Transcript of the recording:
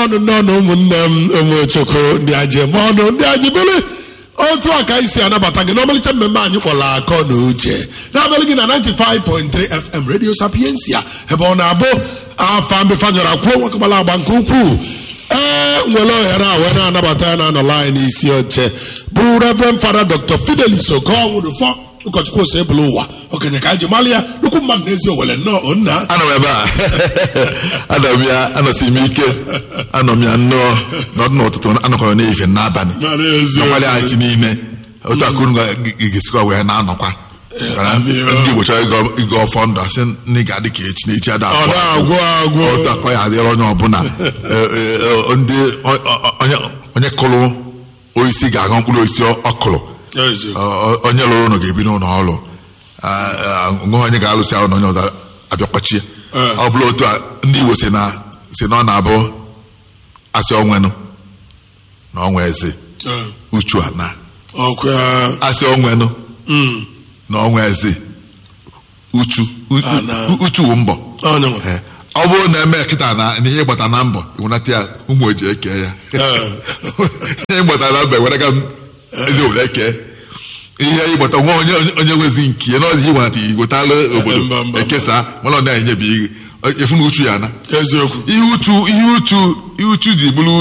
ọnụ n'ọnụ ụmụnne m ụmụchukwu ndị ajem ọnụ ndị ajibele otu a ka anyị si anabata gị n'ọmalịcha mmemme anyị kpọrọ akọ na uche na-abalị gị na 95.3 fm radio sapiensia ebe ọ na-abụ afa mbefanyọrọ kwuo nwakamala agba nke ukwuu ee nwere ohere a wee na-anabata ya na-anọla anyị n'isi oche bụ reverend fada dr fidelis okonwụrụfọ ụkọchukwu ose ebulu ụwa okenye ka anyị ji mara ya nnukwu mmadụ n'ezi owere nnọọ nna anọ m ebe a anọ m ya anọsi m ike anọ m ya nnọọ n'ọdụ n'ụtụtụ anọkọrọ n'ehihie n'abalị Mara eziokwu. n'ọgbalị anyị chi niile otu akụrụ ga-esikwa wee na-anọkwa Mana ndị Igbo chọrọ ịgọ- ịgọ ọfọ ndụ asị ndị ga-adị ka echi na echi ada ọ na-agwụ agwụ otu akọ ya adịrị onye ọbụla Eh, eh, eh, ndị o- o- onye onye kụrụ osisi ga-aghọ mkpụrụ osisi ọ kụrụ Eziokwu. Ọ- ọ- onye lụrụ ụlọ ga-ebi n'ụlọ ọrụ nwe onye ga-alụsị ahụ na onye ọzọ abịakpachie Eh. ọ bụla otu a ndị Igbo si na si na ọ na-abụ asị onwenụ na ọnwa eze Eh, uchu a na ọkwa ya asị onwenụ Mm. na ọnwa eze uchu u- Ah, na. u- uchu wụ mbọ Onye nwe. Eh, ọ bụrụ na eme kịta na na ihe ịgbata na mbọ iwenata ya ụmụ oji eke ya Eh. ihe ịgbata na mbọ ewere ga m ezi obodo kee ihe ịgbata nwa onye onye nwezi nke ya n'ọzi iwenata igwetalụ obodo mba, mba, ekesa mana ọ na-enyebi ihe efu na uchu ya na eziokwu ihe uchu ihe uchu ihe uchu ji bụrụ